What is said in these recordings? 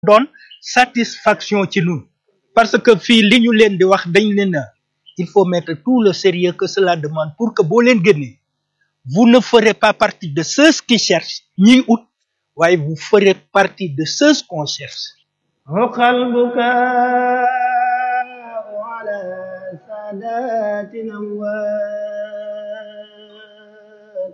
doon satisfaction ci ñun parce que fii li ñu leen di wax dañ leen a il faut mettre tout le sérieux que cela demande pour que boo leen génnee vous ne ferez pas partie de ceux qui cherchent ñiy ut waaye vous ferez partie de ceux qu'on cherche عقى البكاء على سادات الأموات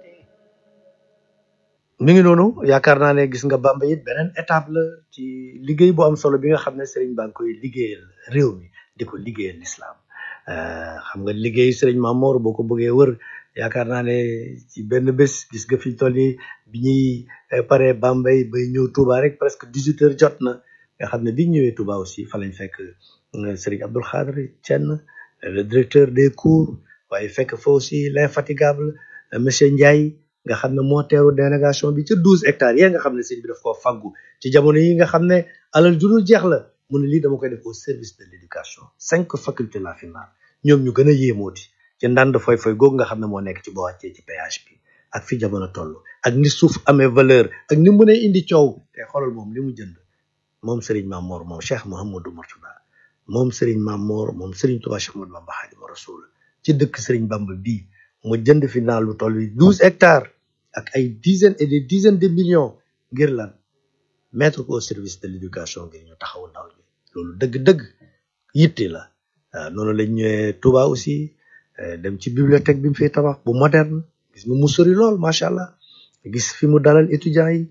mi ngi noonu yaakaar naa ne gis nga Bamba it beneen étape la ci liggéey bu am solo bi nga xam ne Serigne Ba ngi koy liggéeyal réew mi di ko liggéeyal lislaam xam nga liggéey Serigne Mamour boo ko bëggee wër yaakaar naa ne ci benn bés gis nga fi toll nii bi ñuy pare Bambey bay ñëw Touba rek presque dix huit heures jot na nga xam ne bi ñu ñëwee Touba aussi fa lañ fekk Serigne Abdoul Khadre Thiène le directeur des cours waaye fekk fa aussi l'infatigable monsieur Ndiaye nga xam ne moo teeru délégation bi ca douze hectares yi nga xam ne sëñ bi daf koo faggu ci jamono yi nga xam ne alal jurul jeex la mu ne lii dama koy def au service de l'éducation cinq facultés la fi naan ñoom ñu gën a yéemooti ci ndànd foy foy googu nga xam ne moo nekk ci boo wàccee ci péage bi ak fi jamono toll ak ni suuf amee valeur ak ni mu mënee indi coow te xoolal moom li mu jënd moom Serigne Mamor moom Cheikh Mouhamadou Mourtada moom Serigne Mamor moom Serigne Touba Cheikh Ahmadou Bamba Khadimu Rasul ci dëkk Serigne Bamba bii mu jënd fi naan lu toll yi douze hectares ak ay dizaines et des dizaines de millions ngir lan mettre ko au service de l'éducation ngir ñu taxawu ndaw ñi loolu dëgg-dëgg yitte la waaw noonu lañ ñëwee Touba aussi dem ci bibliothèque bi mu fiy tabax bu moderne gis nga mu sori lool macha allah gis fi mu dalal étudiants yi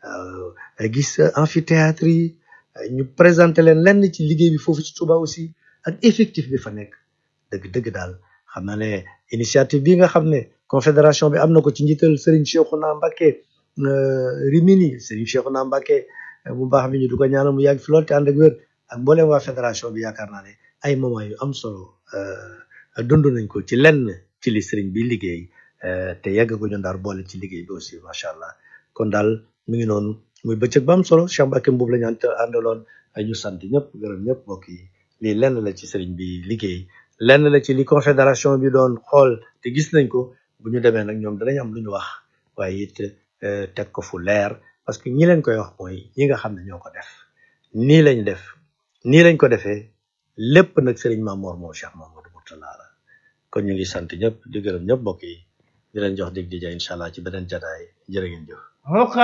gis amphithéâtre yi ñu présenté leen lenn ci liggéey bi foofu ci Touba aussi ak effectif bi fa nekk dëgg-dëgg daal xam naa ne initiative bi nga xam ne confédération bi am na ko ci njiital Serigne Cheikhouna Mbacké Rimini Serigne Cheikhouna Mbacké bu baax bi ñu du ko ñaanal mu yàgg fi lool te ànd ak wér ak mboolem waa fédération bi yaakaar naa ne ay moment yu am solo dund nañ ko ci lenn ci li Serigne bi liggéey te yàgg ko ñu ndaar boole ci liggéey bi aussi macha allah kon daal mi ngi noonu muy bëccëg ba am solo Cheikh Mbacké Mbuub la ñu àndaloon ñu sant ñëpp gërëm ñëpp mbokk yi lii lenn la ci Serigne bi liggéey lenn la ci li confédération bi doon xool te gis nañ ko bu ñu demee nag ñoom danañ am lu ñu wax waaye it teg ko fu leer parce que ñi leen koy wax mooy ñi nga xam ne ñoo ko def nii lañ def nii lañ ko defee lépp nag Serigne Mamour moom Cheikh Mamadou Mourtala la kon ñu ngi sant ñëpp di gërëm ñëpp mbokk yi di leen jox dig di ja incha allah ci beneen jataay jërë ngeen jëf